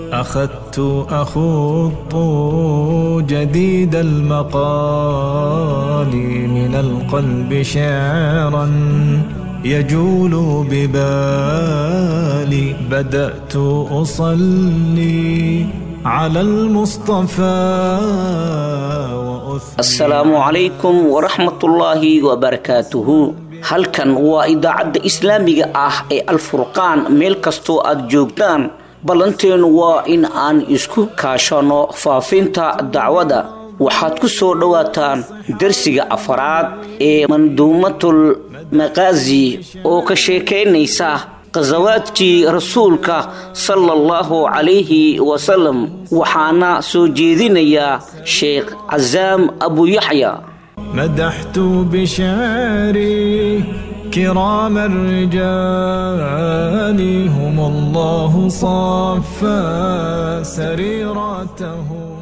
أخذت أخوض جديد المقال من القلب شعرا يجول ببالي بدأت أصلي على المصطفى وأثني asalaamu calaykum waraxmatullaahi wabarakaatuhu halkan waa idaacadda islaamiga ah ee alfurqaan meel kastoo aad joogtaan ballanteenu waa in aan isku kaashanno faafinta dacwada waxaad ku soo dhowaataan darsiga afaraad ee manduumatul maqaasi oo ka sheekaynaysa qasawaadkii rasuulka sala allahu calayhi wasalam waxaana soo jeedinayaa sheekh casaam abu yaxya مدحت بشعري كرام الرجال هم الله صفى سريرتهم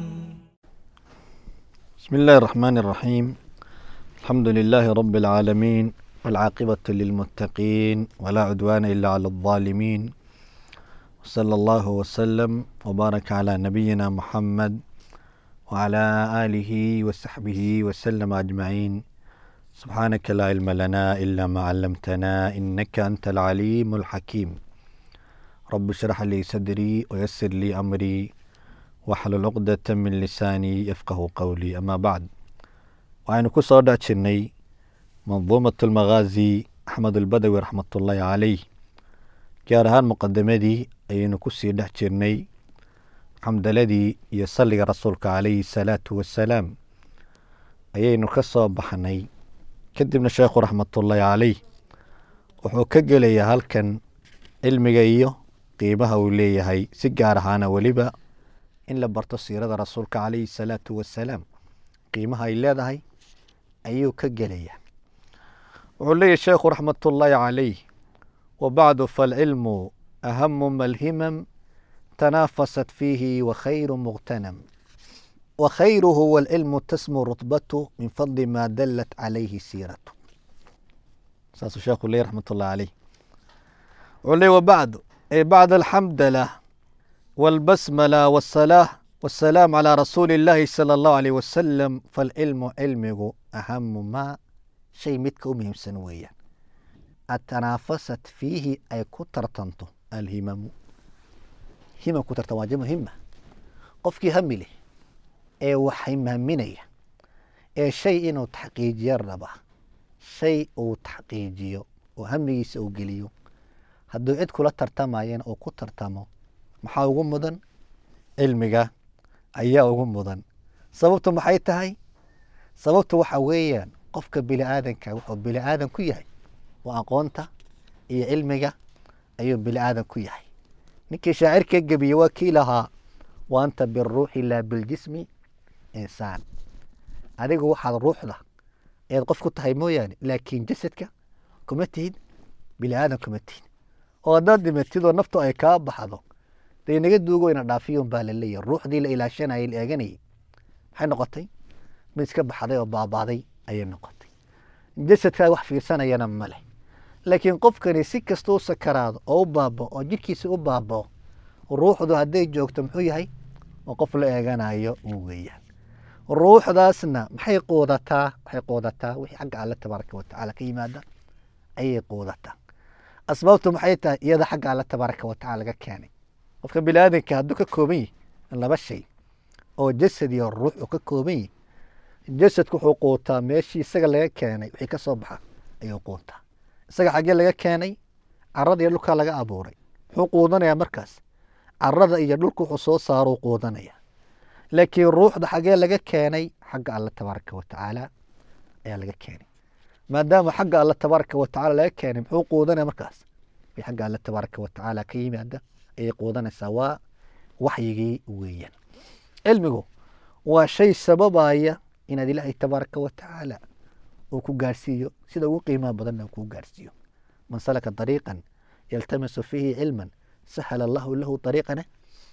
بسم الله الرحمن الرحيم الحمد لله رب العالمين والعاقبة للمتقين ولا عدوان إلا على الظالمين وصلى الله وسلم وبارك على نبينا محمد وعلى آله وصحبه وسلم أجمعين سبحانك لا علم لنا إلا ما علمتنا إنك أنت العليم الحكيم رب اشرح لي صدري ويسر لي أمري واحلل عقدة من لساني يفقه قولي أما بعد وعين كسر داتشني منظومة المغازي أحمد البدوي رحمة الله عليه gaar مقدمدي ayaynu kusii dhex jirnay xamdaladii iyo salliga rasuulka calayhi salaatu wasalaam ayaynu ka soo baxnay kadibna sheekhu raxmatullaahi caleyh wuxuu ka gelayaa halkan cilmiga iyo qiimaha uu leeyahay si gaar ahaana weliba in la barto siirada rasuulka calayhi salaatu wasalaam qiimaha ay leedahay ayuu ka gelayaa wuxuu leeyahy sheekhu raxmatullaahi caleyh wabacdu falcilmu ahamu malhimam تنافست فيه وخير مغتنم وخيره والعلم تسمو رتبته من فضل ما دلت عليه سيرته ساس الشيخ لي رحمة الله عليه ولي وبعد أي بعد الحمد له والبسملة والصلاة والسلام على رسول الله صلى الله عليه وسلم فالعلم علمه أهم ما شيء متك مهم سنويا التنافست فيه أي كتر تنطو الهمم hima ku tartan waa jamo hima qofkii hami leh ee waxay mahminaya ee shay inuu taxqiijiyo raba shay uu taxqiijiyo oo hamigiisa uu geliyo hadduu cid kula tartamayana uu ku tartamo maxaa ugu mudan cilmiga ayaa ugu mudan sababtu maxay tahay sababtu waxa weeyaan qofka bini aadanka wuxuu bini aadan ku yahay waa aqoonta iyo cilmiga ayuu bini aadan ku yahay ninkii shaacirka gebiye waa kii lahaa wa anta biruuxi laa biljismi insaan adigu waxaad ruuxda eed qof ku tahay mooyaane laakiin jasadka kuma tihid bini aadan kuma tihid oo haddaad dhimatidoo naftu ay kaa baxdo dee naga duugo ina dhaafiyon baa la leeyahy ruuxdii la ilaashanayay la eeganayay maxay noqotay mid iska baxday oo baabaaday ayay noqotay jasadkaa wax fiirsanayana ma leh laakiin qofkani si kasta u sakaraado oo u baabao oo jidhkiisa u baabao ruuxdu hadday joogto muxuu yahay oo qof la eeganayo uu weeyaan ruuxdaasna maxay quudataa waxay quudataa wixii xagga alle tabaaraka watacaala ka yimaada ayay quudataa asbaabtu maxay tahay iyada xagga alle tabaaraka watacaala laga keenay qofka bini aadanka hadduu ka kooban yahi laba shay oo jasad iyo ruux uu ka kooban yahi jasadku wuxuu quutaa meeshii isaga laga keenay wixii ka soo baxa ayuu quutaa isaga xaggee laga keenay carada iyo dhulkaa laga abuuray muxuu quudanayaa markaas carada iyo dhulka wuxuu soo saaruu quudanaya laakiin ruuxda xaggee laga keenay xagga alle tabaaraka watacaala ayaa laga keenay maadaama xagga alle tabaaraka watacaala laga keenay muxuu quudanaya markaas way xagga alle tabaaraka watacaala ka yimaada ayay quudanaysaa waa waxyigii weeyaan cilmigu waa shay sababaya inaad ilaahay tabaaraka watacaala uu ku gaarsiiyo sida ugu qiimaha badanna uu kuu gaarsiiyo man salaka dariiqan yaltamisu fiihi cilman sahala allahu lahu dariiqana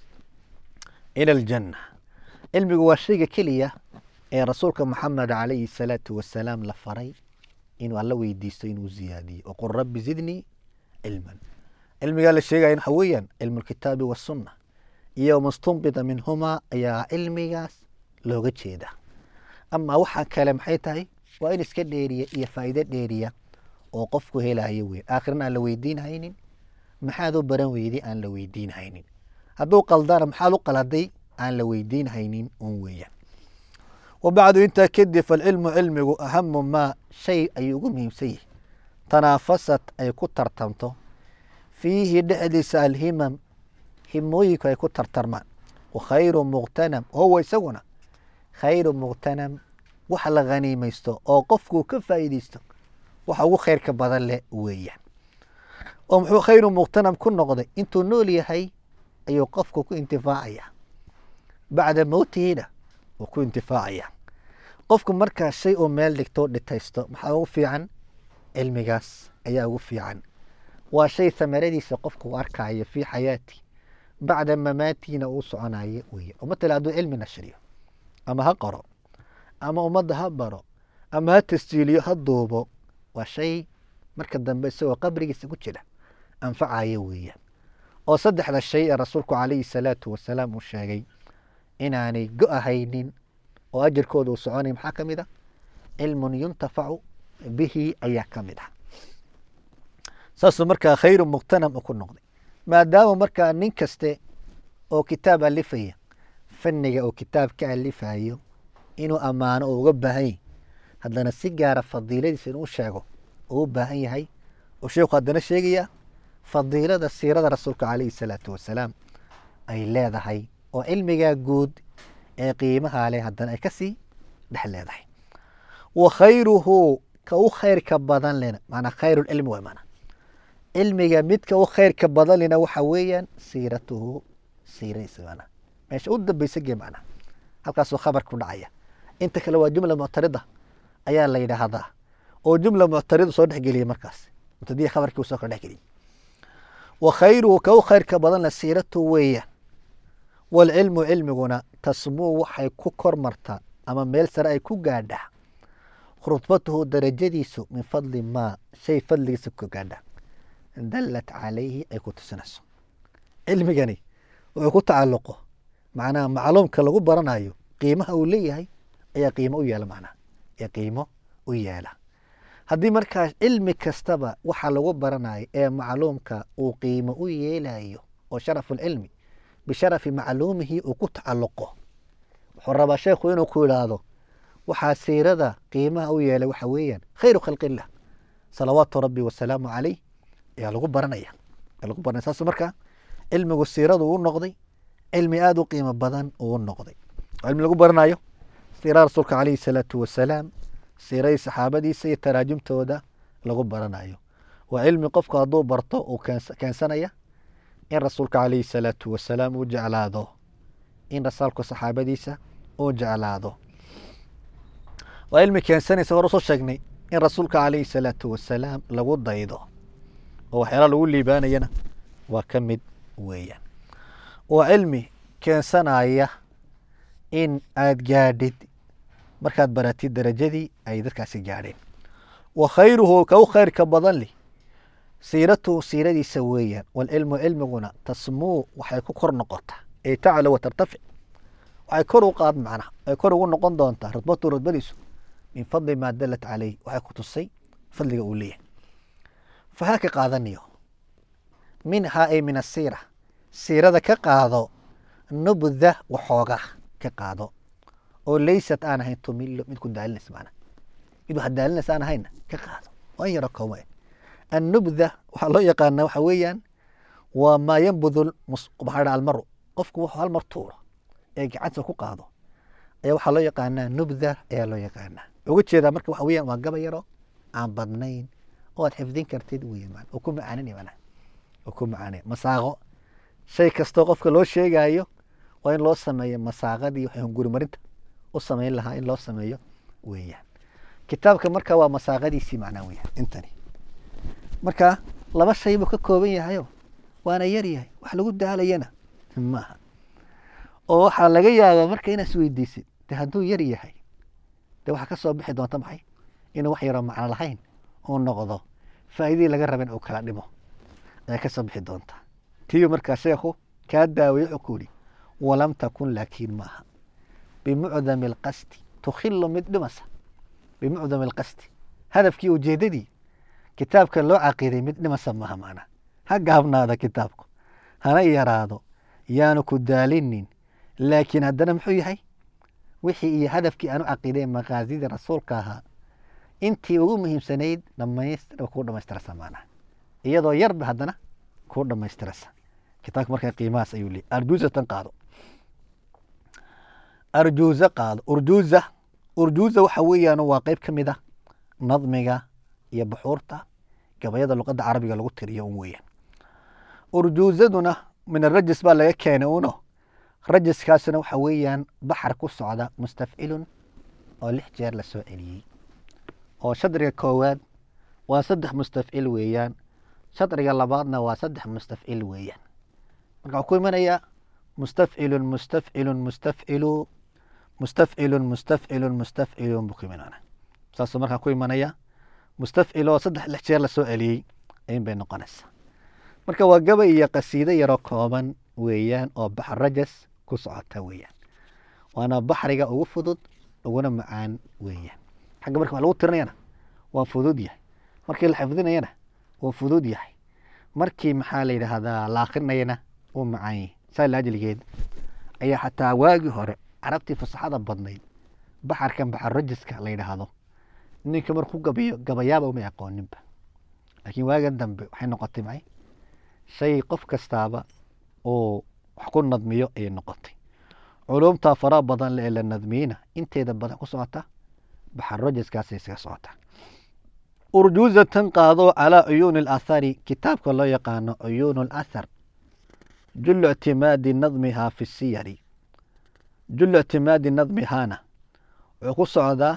ila aljanna cilmigu waa shayga keliya ee rasuulka maxamed calayhi salaatu wasalaam la faray inuu alla weydiisto inuu ziyaadiyo waqul rabbi zidnii cilman cilmigaa la sheegaya waxa weeyaan cilmu lkitaabi wasunna iyo mustunbita minhumaa ayaa cilmigaas looga jeedaa ama waxaa kale maxay tahay waa in iska dheeriya iyo faa'iido dheeriya oo qofku helayo wey aakhirna aan la weydiinhaynin maxaad u baran weyday aan la weydiinhaynin hadduu qaldana maxaad u qaladay aan la weydiinhaynin un weeyaan wabacdu intaa kadib falcilmu cilmigu ahamu maa shay ayuu ugu muhiimsan yahay tanaafasad ay ku tartamto fiihi dhexdiisa alhimam himooyinku ay ku tartarmaan wakhayru muqtanam huwa isaguna khayru muqtanam wax la khaniimaysto oo qofkuu ka faa'iideysto waxa ugu khayrka badan leh weeyaan oo muxuu khayru muqtanam ku noqday intuu nool yahay ayuu qofku ku intifaacaya bacda mowtihina wuu ku intifaacaya qofku markaa shay uu meel dhigto dhitaysto maxaa ugu fiican cilmigaas ayaa ugu fiican waa shay hamaradiisa qofku u arkayo fii xayaati bacda mamaatiina uu soconayo weye oo matala hadduu cilmi nashriyo ama ha qoro ama ummadda ha baro ama ha tasjiiliyo ha duubo waa shay marka dambe isagoo qabrigiisa ku jira anfacaya weeyaan oo saddexda shay ee rasuulku calayhi salaatu wasalaam uu sheegay inaanay go-ahaynin oo ajarkooda uu soconay maxaa ka mid ah cilmun yuntafacu bihi ayaa ka mid ah saasuu markaa khayru muqtanam u ku noqday maadaama markaa nin kaste oo kitaab alifaya fanniga oo kitaab ka alifayo inuu ammaano oo uga baahan yahy haddana si gaara fadiiladiisa inuu sheego uu u baahan yahay oo sheekhu haddana sheegaya fadiilada siirada rasuulka calayhi salaatu wasalaam ay leedahay oo cilmigaa guud ee qiimaha leh haddana ay kasii dhex leedahay wa khayruhu ka u khayrka badan lena maanaa khayru lcilmi waa maanaa cilmiga midka u khayrka badan lena waxa weeyaan siiratuhu siiradiisa maanaa meesha u dambeysa gee macnaa halkaasuu khabarku dhacaya inta kale waa jumla muctarida ayaa la yidhaahdaa oo jumla muctarida soo dhexgeliya markaas mubtadiya khabarkii uu soo kala dhexgeliya wa khayruhu ka u khayrka badan le siiratuhu weeyaan walcilmu cilmiguna tasmuu waxay ku kor martaa ama meel sare ay ku gaadhaa rudbatuhu darajadiisu min fadli maa shay fadligiisa ku gaadhaa dallat calayhi ay ku tusinayso cilmigani wuxuu ku tacalluqo macnaha macluumka lagu baranayo qiimaha uu leeyahay ayaa qiimo u yeela macnaha ayaa qiimo u yeela haddii markaas cilmi kastaba waxa lagu baranayo ee macluumka uu qiimo u yeelayo oo sharafu lcilmi bisharafi macluumihi uu ku tacalluqo wuxuu rabaa sheekhu inuu ku idhaahdo waxaa siirada qiimaha u yeelay waxa weeyaan khayru khalqillah salawaatu rabbi wasalaamu calayh ayaa lagu baranaya ayaa lagu baranaya saas marka cilmigu siiradu uu noqday cilmi aada u qiimo badan uu noqday cilmi lagu baranayo siirada rasuulka calayhi salaatu wasalaam siiradii saxaabadiisa iyo taraajumtooda lagu baranayo waa cilmi qofku hadduu barto uu keensanaya in rasuulka calayhi salaatu wasalaam uu jeclaado in rasaalku saxaabadiisa uu jeclaado waa cilmi keensanaysa hor usoo sheegnay in rasuulka calayhi salaatu wasalaam lagu daydo oo waxyaala lagu liibaanayana waa ka mid weeyaan waa cilmi keensanaya in aad gaadhid markaad baratid darajadii ay dadkaasi gaadheen wa khayruhu ka u khayrka badan leh siiratuhu siiradiisa weeyaan walcilmu cilmiguna tasmuu waxay ku kor noqotaa ay taclo wa tartafic waxay kor u qaad macnaha ay kor ugu noqon doontaa rudbatu rudbadiisu min fadli maa dalat caleyh waxay ku tusay fadliga uu leeyahay fahaa ka qaadaniyo minhaa ay min asiira siirada ka qaado nubda waxoogaa ka qaado oo laysat aan ahayn tumilo mid ku daalinaysa macnaha mid wax daalinaysa aan ahayna ka qaado waan yaro koome annubda waxaa loo yaqaanaa waxa weeyaan waa maa yanbudu maxaa dha almaru qofku wuxuu hal mar tuuro ee gacanta ku qaado ayaa waxaa loo yaqaanaa nubda ayaa loo yaqaanaa uga jeedaa marka waxa weeyaan waa gaba yaro aan badnayn oo aad xifdin kartid weeyaan man oo ku macaanini mana oo ku macaanay masaaqo shay kastoo qofka loo sheegaayo waa in loo sameeyo masaaqadii waxay hungurimarinta u samayn lahaa in loo sameeyo weeyaan kitaabka marka waa masaaqadiisii macnaa weeyaan intani marka laba shay buu ka kooban yahayo waana yar yahay wax lagu daalayana maaha oo waxaa laga yaabaa marka inaad isweydiisid de hadduu yar yahay de waxaa ka soo bixi doonta maxay inuu wax yaroo macno lahayn uu noqdo faa'iidadii laga raba in uu kala dhimo ayaa ka soo bixi doonta tiibu markaa sheekhu kaa daaweye wuxuu ku yidhi walam takun laakiin maaha bimucdami alqasdi tukhilu mid dhimasa bimucdami alqasdi hadafkii ujeedadii kitaabka loo caqiiday mid dhimasa maaha macnaha ha gaabnaada kitaabku hana yaraado yaanu ku daalinin laakiin haddana muxuu yahay wixii iyo hadafkii aanu caqiiday maqaasidii rasuulka ahaa intii ugu muhiimsanayd dhamaystir kuu dhamaystirasa macnaha iyadoo yarba haddana kuu dhamaystirasa kitaabka markaa qiimahaas ayuu leeyay arjuuzatan qaado arjuuza qaado urjuuza urjuuza waxa weeyaan waa qeyb ka mid ah nadmiga iyo buxuurta gabayada luqadda carabiga lagu tiriyo un weeyaan urjuuzaduna min arajis baa laga keenay uno rajiskaasuna waxa weeyaan baxar ku socda mustafcilun oo lix jeer la soo celiyey oo shadriga koowaad waa saddex mustafcil weeyaan shadriga labaadna waa saddex mustafcil weeyaan marka waxuu ku imanayaa mustafcilun mustafcilun mustafcilu mustafcilun mustafcilun mustafcilun buu ku imanana saasuu markaa ku imanaya mustafcil oo saddex lix jeer la soo celiyey ayin bay noqonaysaa marka waa gabay iyo qasiido yaroo kooban weeyaan oo baxar rajas ku socota weeyaan waana baxriga ugu fudud uguna macaan weeyaan xagga marka wax lagu tirinayana waa fudud yahay markii la xifdinayana waa fudud yahay markii maxaa la yidhaahdaa la akrinayana wuu macaan yahay saa laajligeed ayaa xataa waagii hore carabtii fasaxada badnayd baxarkan baxar rajiska la yidhaahdo ninka markuu gabayo gabayaaba umay aqooninba laakiin waagan dambe waxay noqotay macay shay qof kastaaba uu wax ku nadmiyo ayay noqotay culumtaa fara badan le ee la nadmiyeyna inteeda badan ku socota baxar rajiskaasay isaga socotaa urjuuzatan qaado calaa cuyuuni alathari kitaabka loo yaqaano cuyuunu alathar jullu ictimaadi nadmihaa fi siyari jullu ictimaadi nadmihaana wuxuu ku socdaa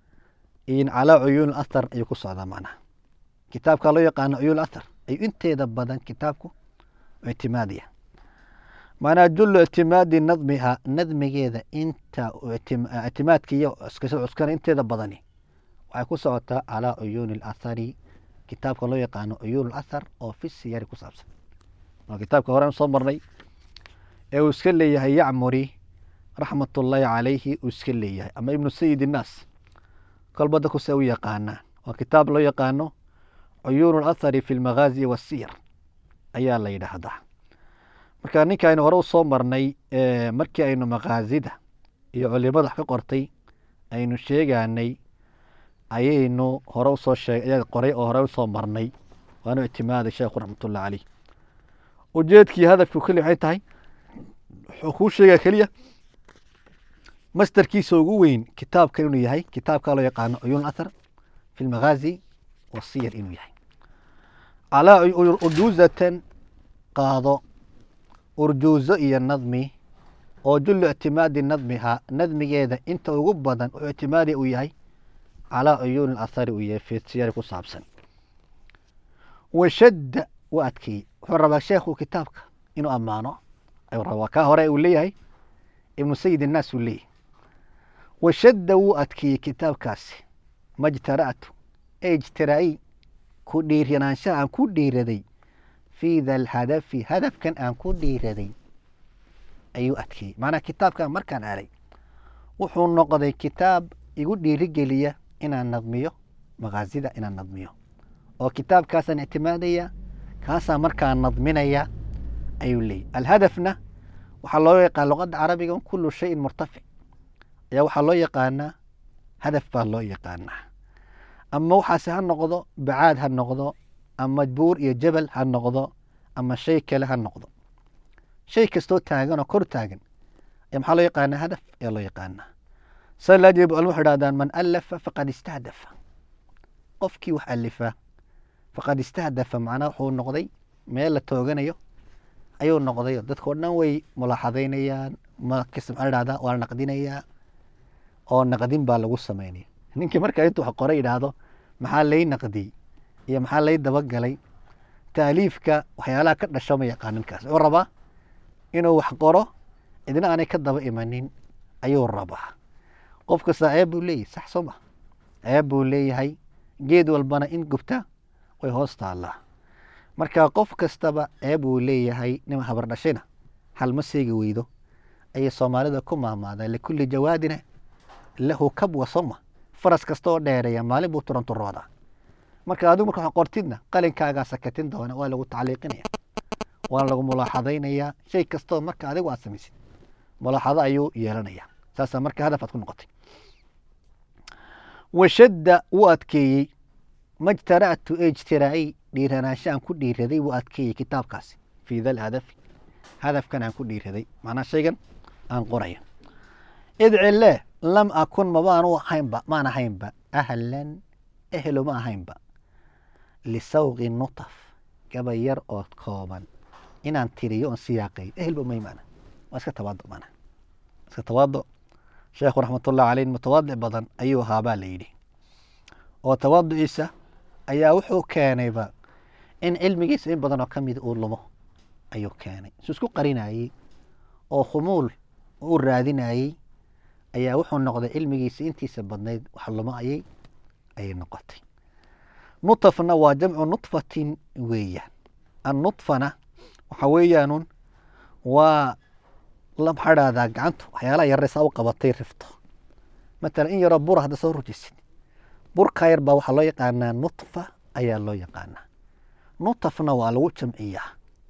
in calaa cuyuuni alathar ayuu ku socdaa macnaha kitaabka loo yaqaano cuyuun alathar ayuu inteeda badan kitaabku ictimaadaya macnaha jullu ictimaadi nadmihaa nadmigeeda inta ictimaadkiiyo cuskana inteeda badani waxay ku socotaa calaa cuyuuni alathari kitaabka loo yaqaano cuyuun alathar oo fi siyari ku saabsan waa kitaabka horean soo marnay ee uu iska leeyahay yacmuri raxmatullaahi calayhi uu iska leeyahay ama ibnu sayid innaas kolba dadku se u yaqaanaa waa kitaab loo yaqaano cuyuunu alathari fi lmaghaazi wasiyar ayaa la yidhaahdaa marka ninka aynu hore u soo marnay markii aynu makaasida iyo culimada wax ka qortay aynu sheeganay ayaynu hore usoo sheeg ayaa qoray oo hore usoo marnay waanu ictimaaday sheekhu raxmatullah caleyh ujeedkii hadafku keli waxay tahay wuxuu kuu sheegaa keliya mastarkiisa ugu weyn kitaabkan inuu yahay kitaabka loo yaqaano cuyuun athar fi lmaghaazi wasiyar inuu yahay calaa urjuuzatan qaado urjuuzo iyo nadmi oo jullu ictimaadi nadmihaa nadmigeeda inta ugu badan oo ictimaadi uu yahay calaa cuyuuni alathari uu yahay fidsiyari ku saabsan washadda u adkeeyey wuxuu rabaa sheekhu kitaabka inuu ammaano ayuu rabaa kaa hore uu leeyahay ibnu sayid innaas uu leeyahay washadda wuu adkeeyey kitaabkaasi majtara'tu ee ijtiraa'i ku dhiiranaanshaha aan ku dhiiraday fii da alhadafi hadafkan aan ku dhiiraday ayuu adkeeyey macnaha kitaabkan markaan aray wuxuu noqday kitaab igu dhiirigeliya inaan nadmiyo makaasida inaan nadmiyo oo kitaabkaasaan ictimaadaya kaasaan markaa nadminaya ayuu leeyahy alhadafna waxaa loo yaqaan luqadda carabiga kulu shayin murtafic ayaa waxaa loo yaqaanaa hadaf baa loo yaqaanaa ama waxaase ha noqdo bacaad ha noqdo ama buur iyo jabal ha noqdo ama shay kale ha noqdo shay kastoo taagan oo kor taagan ayaa maxaa loo yaqaanaa hadaf ayaa loo yaqaanaa sa laajeed bu waxay dhahdaan man alafa faqad istahdafa qofkii wax alifa faqad istahdafa macnaha wuxuu noqday meel la tooganayo ayuu noqday dadka o dhan way mulaaxadaynayaan makasta maxaa dhahdaa waa la naqdinayaa oo naqdin baa lagu sameynaya ninkii marka intuu wax qoray yidhaahdo maxaa lay naqdiyey iyo maxaa lay dabagalay taaliifka waxyaalaha ka dhasho ma yaqaan ninkaas wuxuu rabaa inuu wax qoro cidna aanay ka daba imanin ayuu rabaa qof kasta ceeb buu leeyahay sax soo ma ceeb buu leeyahay geed walbana in gubta way hoos taallaa marka qof kastaba ceeb uu leeyahay nima habar dhashayna hal ma seegi weydo ayay soomaalida ku maamaadeen likulli jawaadina lahu kabwa soma faras kasta oo dheereeya maalin buu turanturoodaa marka adigu marka wax qortidna qalinkaagaa sakatin doona waa lagu tacliiqinaya waana lagu mulaaxadaynayaa shay kastoo marka adigu aad samaysid mulaaxado ayuu yeelanayaa saasaa marka hadaf aad ku noqotay washadda wuu adkeeyey majtara'tu ee ijtiraa'ay dhiiranaansho aan ku dhiiraday wuu adkeeyey kitaabkaasi fii dal hadafi hadafkan aan ku dhiiraday macnaa shaygan aan qoraya idcile lam akun mabaanu ahaynba maan ahaynba ahlan ehelo ma ahaynba lisawqi nutaf gabay yar oo kooban inaan tiriyo oon siyaaqeeyo ehelba may maana waa iska tawaado maana iska tawaado sheekhu raxmatullahi caleyh mutawaadic badan ayuu ahaa baa la yidhi oo tawaaduciisa ayaa wuxuu keenayba in cilmigiisa in badan oo ka mid uu lumo ayuu keenay su isku qarinayey oo khumuul u raadinayey ayaa wuxuu noqday cilmigiisa intiisa badnayd wax lumo ayay ayay noqotay nutafna waa jamcu nutfatin weeyaan annutfana waxa weeyaanun waa la maxaa dhahdaa gacantu waxyaalaha yaraysaa u qabatay rifto matalan in yaroo bura hadda soo rujisid burka yar baa waxaa loo yaqaanaa nutfa ayaa loo yaqaanaa nutafna waa lagu jamciyaa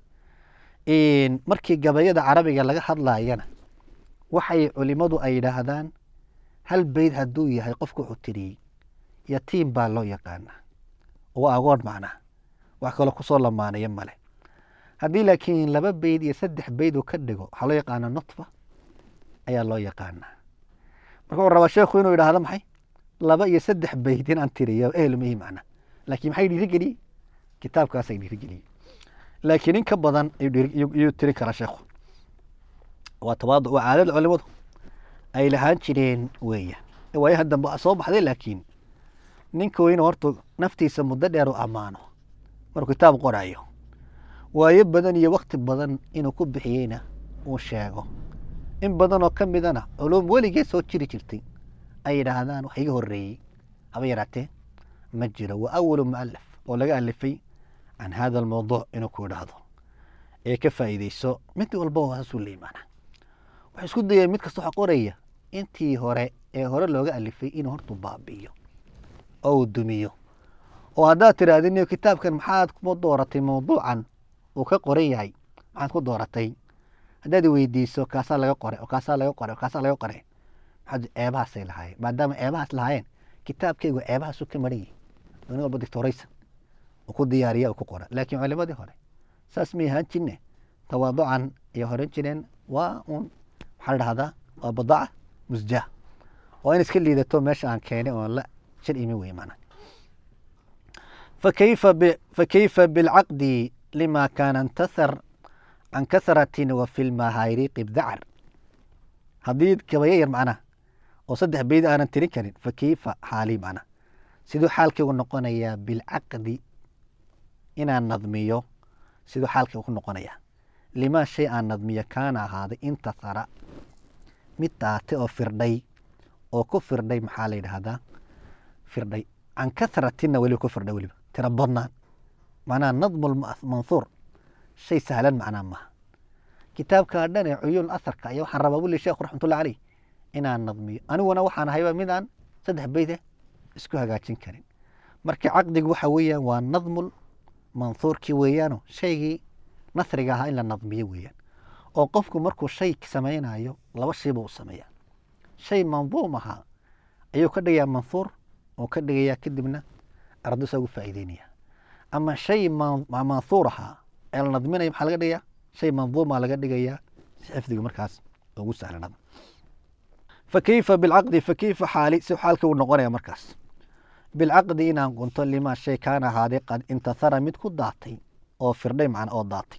markii gabayada carabiga laga hadlaayana waxay culimadu ay yidhaahdaan hal beyd hadduu yahay qofku wuxuu tiriyey yatiim baa loo yaqaanaa waa agoon macnaa wax kaloo kusoo lamaanaya male haddii laakiin laba beyd iyo saddex beyd uu ka dhigo waxaa loo yaqaanaa nutfa ayaa loo yaqaanaa marka uu rabaa sheekhu inuu yidhaahdo maxay laba iyo saddex beyd in aan tiriyo ehel mihi macnaa laakiin maxay dhiirigeliyey kitaabkaasay dhiirigeliyey laakiin in ka badan ayuu tiri karaa sheekhu waa tawaadu waa caadada culimadu ay lahaan jireen weeya waayaha dambe waa soo baxday laakiin ninka weyne horta naftiisa muddo dheer u ammaano markuu kitaab qoraayo waayo badan iyo wakti badan inuu ku bixiyeyna uu sheego in badan oo ka midana culum weligeed soo jiri jirtay ay yidhaahdaan wax iga horreeyey haba yaraatee ma jiro waa awalu mualaf oo laga alifay can hada almawduuc inuu ku idhaahdo ee ka faa'iideyso mid walba waasuu la imaana waxay isku dayeen mid kasta waxa qoraya intii hore ee hore looga alifay inuu hortu baabi'iyo oo uu dumiyo oo haddaad tirahdin kitaabkan maxaad ku dooratay mawduucan uu ka qoran yahay maxaad ku dooratay haddaad weydiiso kaasaa laga qoray oo kaasaa laga qoray oo kaasaa laga qoray maxaad ceebahaasay lahaayeen maadaama ceebahaas lahaayeen kitaabkaygu ceebahaasu ka maran yahay nin walba dictoraysa uu ku diyaariya uu ku qora laakiin culimadii hore saas may ahaan jirne tawaaducan ay horan jireen waa un waxaa la dhahdaa waa badaca musjah waa in iska liidato meesha aan keenay oon la shir imi wey maanaa fakayfa b fakayfa bilcaqdi lima kaana intasar can kasratin wa fi lmahayriqi bdacar haddii gabayo yar macnaha oo saddex beyd aanan tirin karin fakayfa xaali macnaha siduu xaalkaygu noqonayaa bilcaqdi inaan nadmiyo siduu xaalkaygu ku noqonayaa limaa shay aan nadmiyo kaana ahaaday intasara mid daatay oo firdhay oo ku firdhay maxaa la yidhaahdaa firdhay can kasratinna weliba ku firdhay weliba tira badnaan macnaha nadmu mansuur shay sahlan macnaa maaha kitaabkaa dhan ee cuyuun asarka iyo waxaan rabaa wuli sheekhu raxmatullah caleyh inaan nadmiyo aniguna waxaan ahayba midaan saddex beyde isku hagaajin karin marka caqdigu waxa weeyaan waa nadmul mansuurkii weeyaano shaygii nasriga ahaa in la nadmiyo weeyaan oo qofku markuu shay samaynayo laba shayba u sameeyaa shay manduum ahaa ayuu ka dhigayaa mansuur oo ka dhigayaa kadibna ardaysa ugu faa'iideynaya ama shay mansuur ahaa ee la nadminaya maxaa laga dhigayaa shay manduuma laga dhigayaa si xifdiga markaas ugu sahlanada fakayfa bilcaqdi fakayfa xaali si xaalka uu noqonaya markaas bilcaqdi inaan gunto limaa shay kaana ahaaday qad intasara mid ku daatay oo firdhay macna oo daatay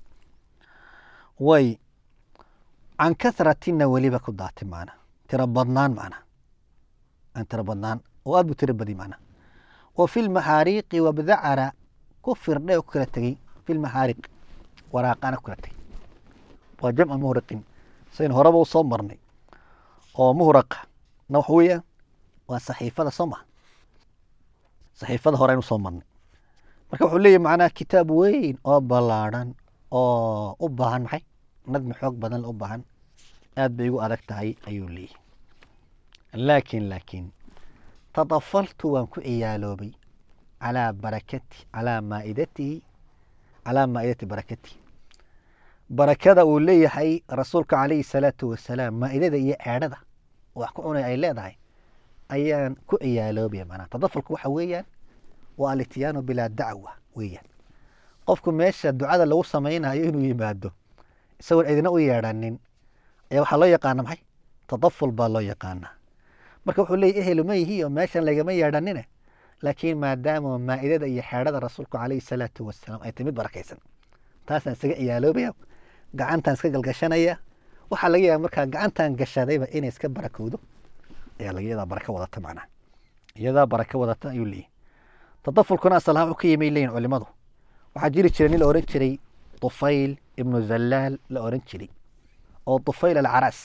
way can kasratina weliba ku daatay macna tiro badnaan macna aan tiro badnaan oo aad buu tiro badi macna wa fi lmaxaariiqi wabdacara ku firdhay oo ku kala tegey fi lmaxaariq waraaqana ku kala tegey waa jamca muhriqin sayn horeba u soo marnay oo muhraqa na waxa weeyaan waa saxiifada soo maha saxiifada hore aynu soo marnay marka wuxuu leeyahy macnaha kitaab weyn oo ballaadhan oo u baahan maxay nadmi xoog badan u baahan aad bay igu adag tahay ayuu leeyahy laakiin laakiin tadafaltu waan ku ciyaaloobay calaa barakati calaa maaidatihi calaa maa'idati barakatihi barakada uu leeyahay rasuulka calayhi salaatu wasalaam maa'idada iyo eedhada wax ku cunay ay leedahay ayaan ku ciyaaloobaya macnaha tadafalku waxa weeyaan waa alityaanu bilaa dacwa weeyaan qofku meesha ducada lagu samaynayo inuu yimaado isagoon cidina u yeedhanin ayaa waxaa loo yaqaana maxay tadaful baa loo yaqaanaa marka wuxuu leeyahy ehelu ma yihi oo meeshan lagama yeedhanine laakiin maadaama maa'idada iyo xeedhada rasuulku calayhi salaatu wasalaam ay timid barakaysan taasaan isaga ciyaaloobaya gacantaan iska galgashanaya waxaa laga yaaba markaa gacantan gashadayba inay iska barakowdo ayaa laga iyadaa baraka wadata macnaha iyadaa baraka wadata ayuu leeyahy tadafulkuna asal ahaan wuxuu ka yimay leeyihin culimadu waxaa jiri jiray nin la ohan jiray tufayl ibnu zallaal la ohan jiray oo tufayl alcaras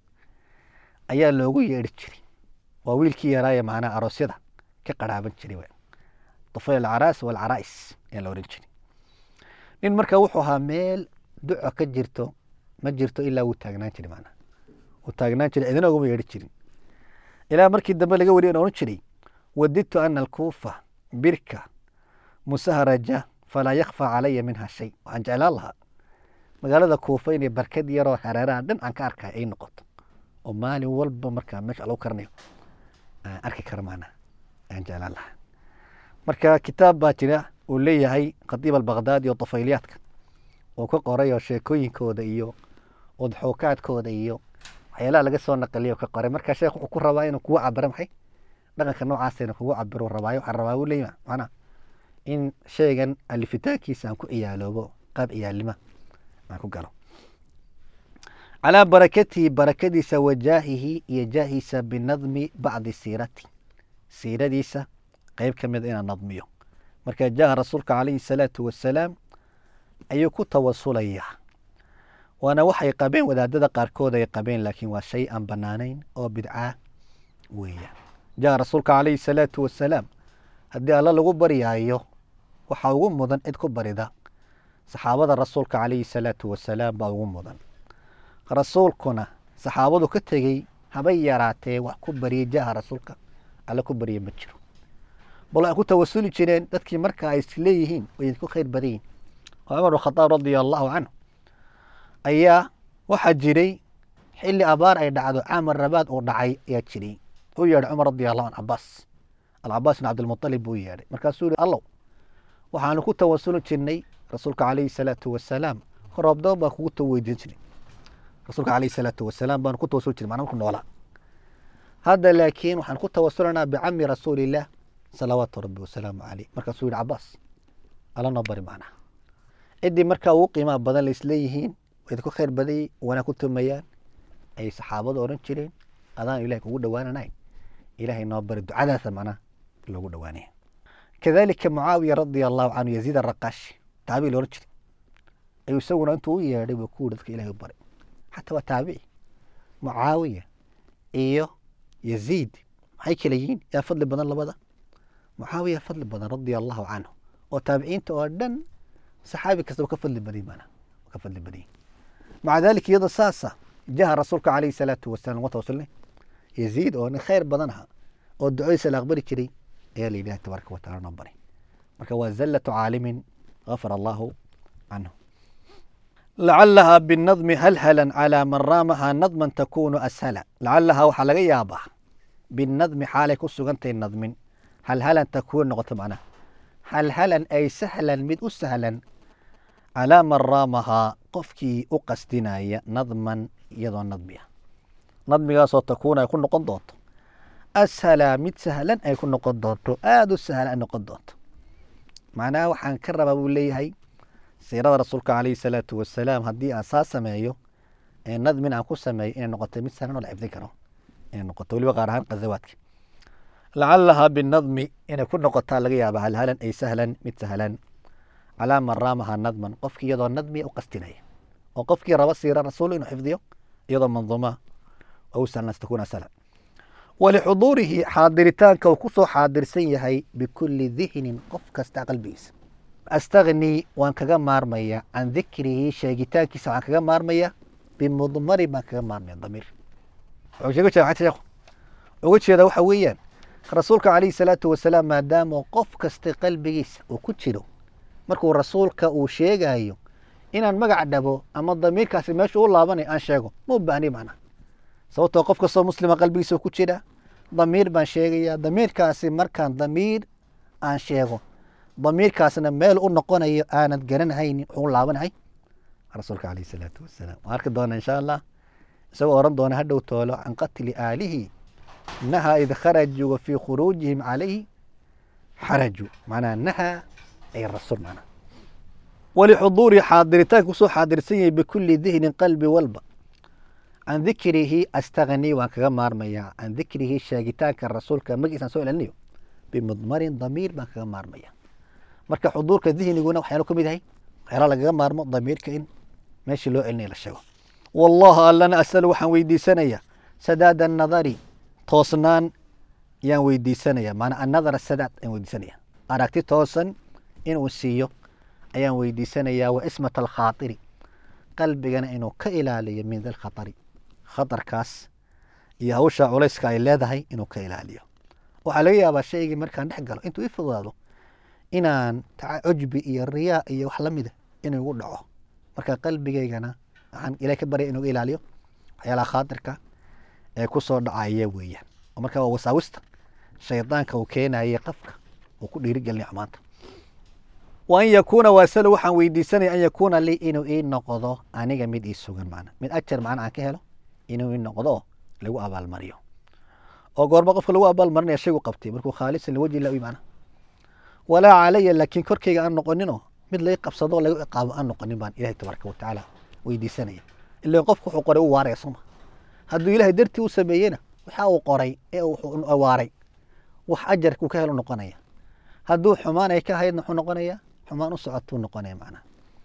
ayaa loogu yeedhi jiray waa wiilkii yaraaye macnaha aroosyada ka qaraaban jiray w tufayl alcaras walcarais ayaa la ohan jiray nin marka wuxuu ahaa meel duco ka jirto ma jirto ilaa wuu taagnaan jiray macnaha wuu taagnaan jiray cidina uguma yeedhi jirin ilaa markii dambe laga wariye ohan jiray wadidtu ana alkuufa birka musaharaja falaa yakfaa calaya minha shay waxaan jeclaan lahaa magaalada kuufa inay barkad yaroo hareeraha dhan aan ka arkay ay noqoto oo maalin walba markaa meesha lagu karanayo aan arki karo maanaa ayaan jeclaan lahaa marka kitaab baa jira uu leeyahay khatiib albakdaadi oo tafayliyaadka uu ka qoray oo sheekooyinkooda iyo udxuukaadkooda iyo waxyaalaha laga soo naqliyo ka qoray marka sheekh wuxuu ku rabaa inuu kugu cabiro maxay dhaqanka noocaasa inuu kugu cabiro rabaayo waxaan rabaa uu leeyahay macnaa in shaygan alifitaankiisa aan ku ciyaaloobo qaab ciyaalnima aan ku galo calaa barakatihi barakadiisa wa jaahihi iyo jaahiisa binadmi bacdi siirati siiradiisa qeyb ka mida inaan nadmiyo marka jaaha rasuulka calayhi salaatu wasalaam ayuu ku tawasulayaa waana waxay qabeen wadaadada qaarkood ay qabeen laakiin waa shay aan banaanayn oo bidca weeyaan jaaha rasuulka calayhi salaatu wasalaam haddii alla lagu baryaayo waxaa ugu mudan cid ku barida saxaabada rasuulka calayhi salaatu wasalaam baa ugu mudan rasuulkuna saxaabadu ka tegey habay yaraatee wax ku bariyey jaaha rasuulka alla ku barye ma jiro bal waxay ku tawasuli jireen dadkii marka ay isleeyihiin way idinku khayr badan yihin oo cumar khadaab radia allahu canhu ayaa waxaa jiray xilli abaar ay dhacdo caamar rabaad uu dhacay ayaa jiray u yeedhay cumar radia allahu can cabaas alcabaas bin cabdilmualib buu yeedhay markaasuu yihi allow waxaanu ku tawasuli jirnay rasuulka calayhi salaatu wasalaam roobdoon baan kugu weydiin jiray rasuulka calayhi salaatu wasalaam baanu ku tawasuli jiray macna marku noolaa hadda laakiin waxaan ku tawasulanaa bicami rasuulillaah salawaatu rabbi wasalaamu caleyh markaasuu yihi cabaas alla noo bari macnaha ciddii markaa ugu qiimaha badan laisleeyihiin way idinku khayr badayey wana ku tumayaan ayay saxaabadu odhan jireen adaan ilahay kugu dhowaananayn ilahay noo bari ducadaasa macnaha loogu dhowaanaya kadalika mucaawiya radia allahu canhu yaziid araqaashi taabici la ohan jiray ayuu isaguna intuu u yeedhay buu ku yidhi dadka ilahay u baray xataa waa taabici mucaawiya iyo yaziid maxay kala yihiin yaa fadli badan labada mucaawiya fadli badan radia allahu canhu oo taabiciinta oo dhan saxaabi kastaba ka fadli baday maana ka fadli badayay maca dalika iyadoo saasa jaha rasuulka calayhi salaatu wasalam uga tawasulnay yaziid oo nin khayr badan aha oo ducadiisa la aqbali jiray ayaa la yidhaha tabaaraka wa tacala noo baray marka waa zallatu caalimin gafara allahu canhu lacalaha binadmi halhalan calaa man raamaha nadman takunu ashala lacalaha waxaa laga yaabaa binadmi xaalay ku sugantahay nadmin halhalan takuun noqoto macnaha halhalan ay sahlan mid u sahlan calaa man raamahaa qofkii u qasdinaya nadman iyadoo nadmi ah nadmigaasoo takuun ay ku noqon doonto ashala mid sahlan ay ku noqon doonto aada u sahlan ay noqon doonto macnaha waxaan ka rabaa buu leeyahay siirada rasuulka calayhi salaatu wasalaam haddii aan saa sameeyo ee nadmin aan ku sameeyo inay noqoto mid sahlan oo la xifdin karo inay noqoto weliba qaar ahaan qazawaadka lacalaha binadmi inay ku noqotaa laga yaaba halhalan ay sahlan mid sahlan calaa man raamaha nadman qofkii iyadoo nadmiya u qastinaya oo qofkii raba siira rasuul inuu xifdiyo iyadoo manduuma ou sahlan takuuna sahlan walixuduurihi xaadiritaanka uu kusoo xaadirsan yahay bikulli dihnin qof kasta qalbigiisa astagni waan kaga maarmaya can dikrihi sheegitaankiisa waxaan kaga maarmaya bimudmarin baan kaga maarmaya damiir wuxuu sheega jeeda maxay sheekhu uga jeeda waxa weeyaan rasuulka calayhi salaatu wasalaam maadaama qof kasta qalbigiisa uu ku jiro markuu rasuulka uu sheegayo inaan magac dhabo ama damiirkaasi meesha u laabanayo aan sheego ma u baahni macnaha sababtoo qof kastoo muslima qalbigiisa ku jira damiir baan sheegaya damiirkaasi markaan damiir aan sheego damiirkaasna meel u noqonayo aanad garanhaynin wuxuu u laabanahay rasuulka calayhi salaatu wasalaam waan arki doona insha allah isagoo oran doona hadhow toolo can qatli aalihi nahaa id kharajuu wa fii khuruujihim calayhi xaraju macnaha nahaa ay rasuul macnaha walixuduuri xaadiritaanka kusoo xaadirsan yahay bikulli dihnin qalbi walba can dikrihi astagni waan kaga maarmayaa can dikrihi sheegitaanka rasuulka magiisaan soo celinayo bimudmarin damiir baan kaga maarmaya marka xuduurka dihniguna waxyaalo ka mid yahay waxyaala lagaga maarmo damiirka in meeshii loo celinayo la sheego wallaha allana asalu waxaan weydiisanaya sadaada nadari toosnaan yaan weydiisanaya maanaa annadara sadaad ayaan weydiisanaya aragti toosan inuu siiyo ayaan weydiisanayaa wa ismat alkhaatiri qalbigana inuu ka ilaaliyo min dalkhatari khatarkaas iyo hawsha culayska ay leedahay inuu ka ilaaliyo waxaa laga yaabaa shaygii markaan dhex galo intuu i fududaado inaan cujbi iyo riyaa iyo wax lamida inuu igu dhaco marka qalbigaygana waxaan ilahay ka baryay inuu ilaaliyo waxyaalaha khaatirka ee kusoo dhacaya weeyaan oo marka waa wasaawista shaydaanka uu keenayay qafka uu ku dhiirigelinaya xumaanta wa an yakuuna waasalo waxaan weydiisanaya an yakuuna lii inuu ii noqdo aniga mid ii sugan macna mid ajar macna aan ka helo inuu ii noqdo oo lagu abaalmariyo oo goorma qofka lagu abaalmarinaya shaygu qabtay markuu khaalisan liwajhi illah u imaana walaa calaya laakiin korkayga aan noqoninoo mid lai qabsado lagu ciqaabo aan noqonin baan ilahay tabaaraka watacaala weydiisanaya ila qofku wuxuu qoray u waaraya sooma hadduu ilahay dartii u sameeyena waxa uu qoray ee wuxuu waaray wax ajarkuu ka helo noqonaya hadduu xumaan ay ka ahaydna wuxuu noqonaya xumaan u socotuu noqonaya macnaha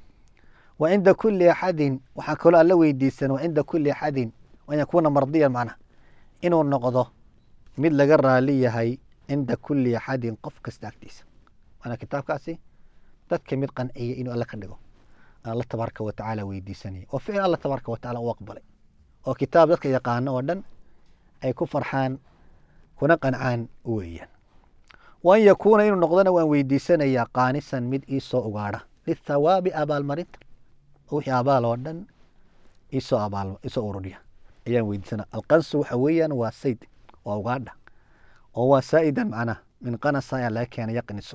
wa cinda kulli axadin waxaa kaloo alla weydiisan wa cinda kulli axadin an yakuuna mardiyan macnaha inuu noqdo mid laga raali yahay cinda kulli axadin qof kasta agtiisa maanaa kitaabkaasi dadka mid qanciya inuu alla ka dhigo alla tabaaraka watacaala weydiisanaya oo ficil alla tabaaraka watacaala u aqbalay oo kitaab dadka yaqaano oo dhan ay ku farxaan kuna qancaan weeyaan wa an yakuuna inuu noqdona waan weydiisanayaa qaanisan mid iisoo ugaadha lithawaabi abaalmarinta oo wixii abaal oo dhan iisoo abaal iisoo ururiya ayaan weydiisanaya alqansu waxa weeyaan waa sayd waa ugaadha oo waa saa'idan macnaha min qanasa ayaa laga keenay yaqniso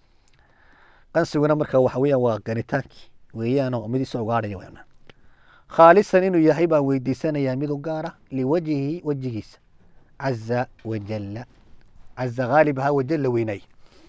qansiguna marka waxa weeyaan waa ganitaankii weeyaanoo mid iisoo ugaadhaya weeyaan khaalisan inuu yahay baan weydiisanayaa mid u gaara liwajhihi wejigiisa caza wajalla caza haalibaha wajalla weynaay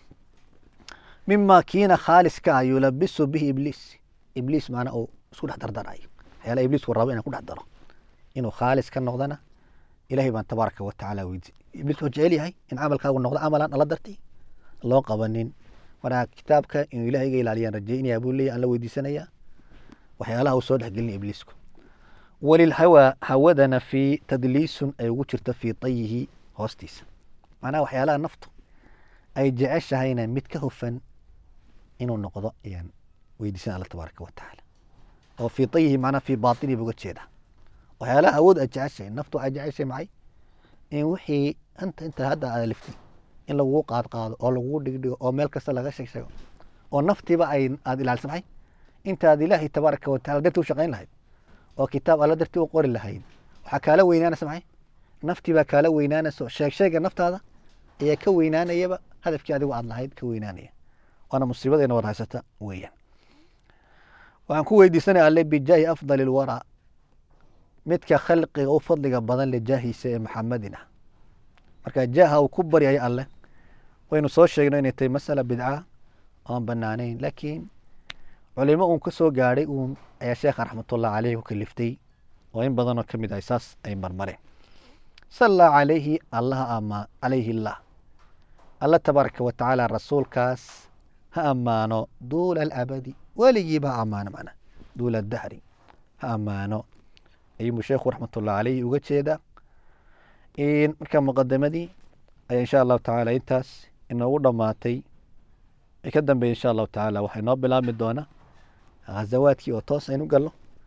mima kiina khaaliska ah yulabisu bihi ibliis ibliis maana uu isku dhex dardarayo waxyaala ibliisku rabo inaan ku dhex daro inuu khaalis ka noqdana ilahay baan tabaaraka watacaala weydi ibliis wuxuu jecel yahay in camalkaagu noqdo camalaan alla darti loo qabanin markaa kitaabka inuu ilahay iga ilaaliyaan rajeynaya buu leeyahy aan la weydiisanayaa waxyaalaha uu soo dhexgelina ibliisku walilhawaa hawadana fii tadliisun ay ugu jirto fii tayihi hoostiisa macnaha waxyaalaha naftu ay jeceshahayna mid ka hufan inuu noqdo ayaan weydiisan alla tabaaraka watacaala oo fii tayihi macnaha fii baatinihi buga jeeda waxyaalaha awood aad jeceshahay naftu waxay jeceshahay maxay in wixii anta inta hadda aad liftay in lagugu qaadqaado oo lagugu dhigdhigo oo meel kasta laga sheeg sheego oo naftiiba ay aada ilaalisa maxay intaad ilaahay tabaaraka wataala dartii u shaqayn lahayd oo kitaab alla dartii u qori lahayd waxaa kaala weynaanaysa maxay naftii baa kaala weynaanaysa sheeg sheega naftaada ayaa ka weynaanayaba hadafkii adigu aad lahayd ka weynaanaya waana musiibadayna war haysata weeyaan waxaan ku weydiisanaya alle bijaahi afdali lwaraa midka khalqiga u fadliga badan le jaahiisa ee maxamedin ah marka jaaha uu ku baryayo alle waynu soo sheegno inay tahay masala bidca oan banaanayn laakiin culimo uun ka soo gaadhay uun ayaa sheekha raxmatullah caleyhi ku kaliftay oo in badanoo ka mid ah saas ay marmareen salla calayhi allaha ama calayhi illah alla tabaaraka watacaala rasuulkaas ha ammaano duula alabadi weligiiba ha ammaano macnaa duula adahri ha ammaano ayuunbu sheekhu raxmatullah caleyhi uga jeedaa marka muqadamadii ayaa insha allahu tacaala intaas inoogu dhammaatay ka dambeeya insha allahu tacaala waxay noo bilaabmi doonaa ghazawaadkii oo toos aynu galno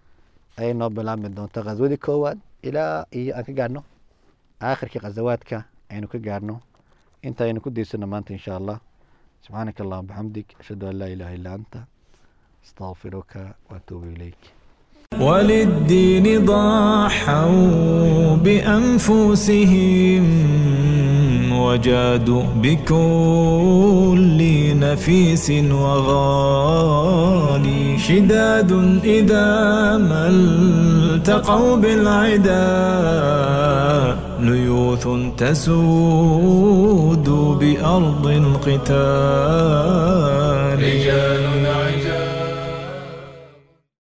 ayay noo bilaabmi doonta khaswadii koowaad ilaa iyo aan ka gaadhno aakhirkii khasawaadka aynu ka gaadhno inta aynu ku daysano maanta insha allah subxaanaka allahuma bixamdik ashhadu an laa ilaha illa anta astaqfiruka waatuubu ilayk وللدين ضحوا بأنفسهم وجادوا بكل نفيس وغالي شداد إذا ما التقوا بالعدا ليوث تسود بأرض القتال